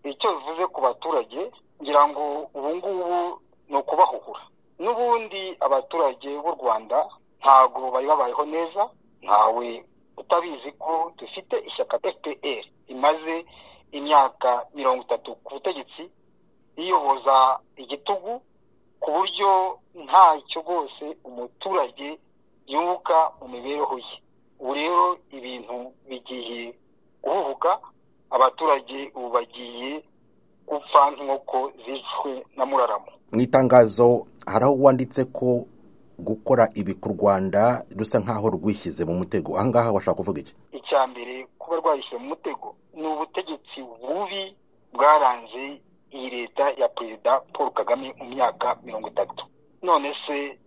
icyo bivuze ku baturage ngira ngo ubu ngubu ni ukubahugura n'ubundi abaturage b'u rwanda ntabwo bari babayeho neza ntawe utabizi ko dufite ishyaka fpr imaze imyaka mirongo itatu ku butegetsi iyoboza igitugu ku buryo ntacyo rwose umuturage yunguka mu mibereho ye ubu rero ibintu bigiye guhubuka abaturage ubu bagiye gupfa nk'inkoko zicwe na muraramo mu itangazo hari aho wanditse ko gukora ibi ku rwanda rusa nk'aho rwishyize mu mutego ahangaha washaka kuvuga iki icya mbere kuba rwayishyira mu mutego ni ubutegetsi bubi bwaranze iyi leta ya perezida paul kagame mu myaka mirongo itatu none se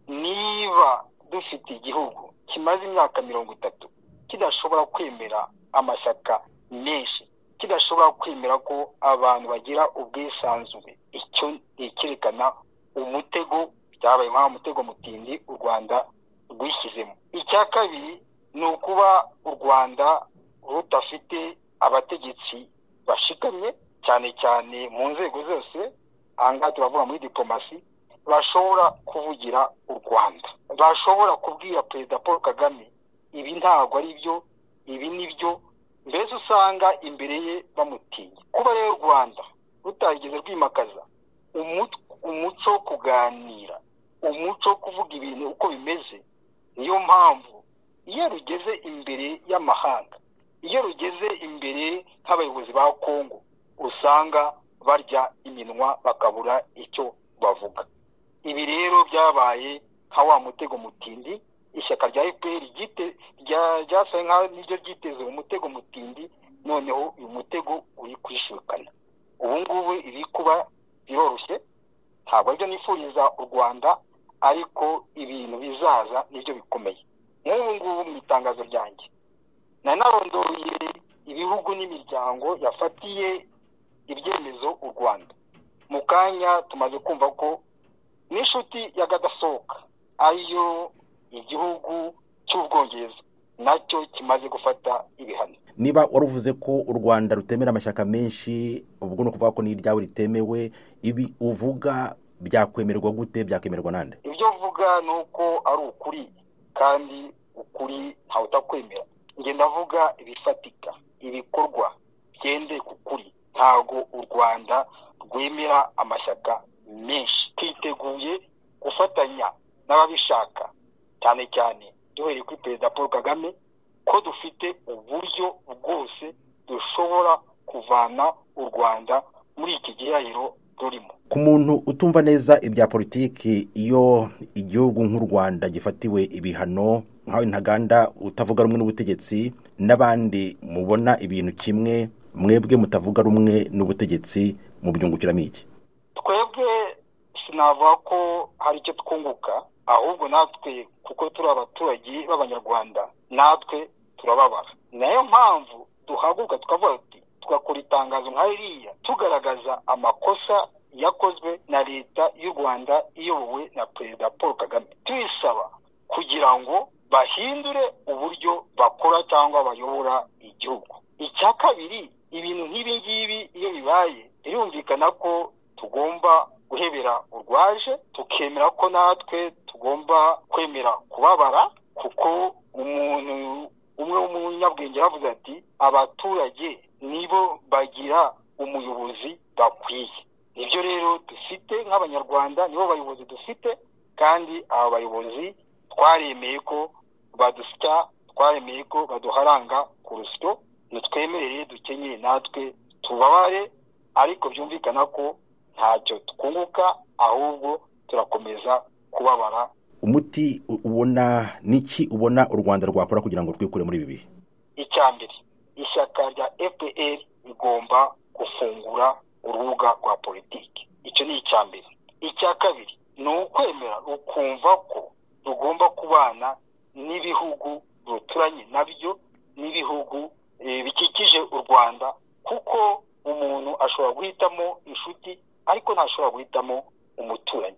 niba dufite igihugu kimaze imyaka mirongo itatu kidashobora kwemera amashyaka menshi kidashobora kwemera ko abantu bagira ubwisanzure icyo ni icyerekana umutego byabaye nk'aho umutego mutindi u rwanda rwishyizemo icya kabiri ni ukuba u rwanda rudafite abategetsi bashikamye cyane cyane mu nzego zose ahangaha turavuga muri diplomasi bashobora kuvugira u rwanda bashobora kubwira perezida paul kagame ibi ntabwo ari byo ibi ni byo mbese usanga imbere ye bamutinya kuba rero u rwanda rutarigeze rwimakaza umuco wo kuganira umuco wo kuvuga ibintu uko bimeze niyo mpamvu iyo rugeze imbere y'amahanga iyo rugeze imbere nk'abayobozi ba kongo usanga barya iminwa bakabura icyo bavuga ibi rero byabaye nka wa mutego mutindi ishyaka rya fpr ryasaye nk'aho niryo ryiteze umutego mutindi noneho uyu mutego uri kwishukana ubu ngubu iri kuba biroroshye ntabwo aribyo nifuriza u rwanda ariko ibintu bizaza nibyo bikomeye nk'ubu ngubu mu itangazo ryanjye nanarondoreye ibihugu n'imiryango yafatiye ibyemezo u rwanda mu kanya tumaze kumva ko n'inshuti ya gadasohoka ariyo igihugu cy'ubwongereza nacyo kimaze gufata ibihano niba wari uvuze ko u rwanda rutemera amashyaka menshi ubwo ni ukuvuga ko n'iryawe ritemewe ibi uvuga byakwemerwa gute byakwemerwa nande ibyo uvuga ni uko ari ukuri kandi ukuri ntawe utakwemera ngenda avuga ibifatika ibikorwa byende ku kuri ntago u rwanda rwemera amashyaka menshi twiteguye gufatanya n'ababishaka cyane cyane duhereye kuri perezida paul kagame ko dufite uburyo bwose dushobora kuvana u rwanda muri iki gihahiro rurimo ku muntu utumva neza ibya politiki iyo igihugu nk'u rwanda gifatiwe ibihano nk'aho intaganda utavuga rumwe n'ubutegetsi n'abandi mubona ibintu kimwe mwebwe mutavuga rumwe n'ubutegetsi mu byungukiramo iki twebwe sinavuga ko hari icyo twunguka ahubwo natwe kuko turi abaturage b'abanyarwanda natwe turababara nayo mpamvu duhaguruka tukavuga ati tugakora itangazo nka ririya tugaragaza amakosa yakozwe na leta y'u rwanda iyobowe na perezida paul kagame tuyisaba kugira ngo bahindure uburyo bakora cyangwa bayobora igihugu icya kabiri ibintu nk'ibi ngibi iyo bibaye birumvikana ko tugomba guhebera urwaje tukemera ko natwe tugomba kwemera kubabara kuko umuntu umwe w'umunyabwenge yavuze ati abaturage nibo bagira umuyobozi bakwiye nibyo rero dufite nk'abanyarwanda nibo bayobozi dufite kandi aba bayobozi twaremeye ko badusya twaremeye ko baduharanga ku rusyo ntitwemerere dukenyeye natwe tubabare ariko byumvikana ko ntacyo twunguka ahubwo turakomeza kubabara umuti ubona niki ubona u rwanda rwakora kugira ngo rwikure muri ibi bihe icya mbere ishyaka rya fpr rigomba gufungura urubuga rwa politiki icyo ni icya mbere icya kabiri ni ukwemera ukumva ko rugomba kubana n'ibihugu ruturanye nabyo n'ibihugu bikikije u rwanda kuko umuntu ashobora guhitamo inshuti ariko ntashobora guhitamo umuturanyi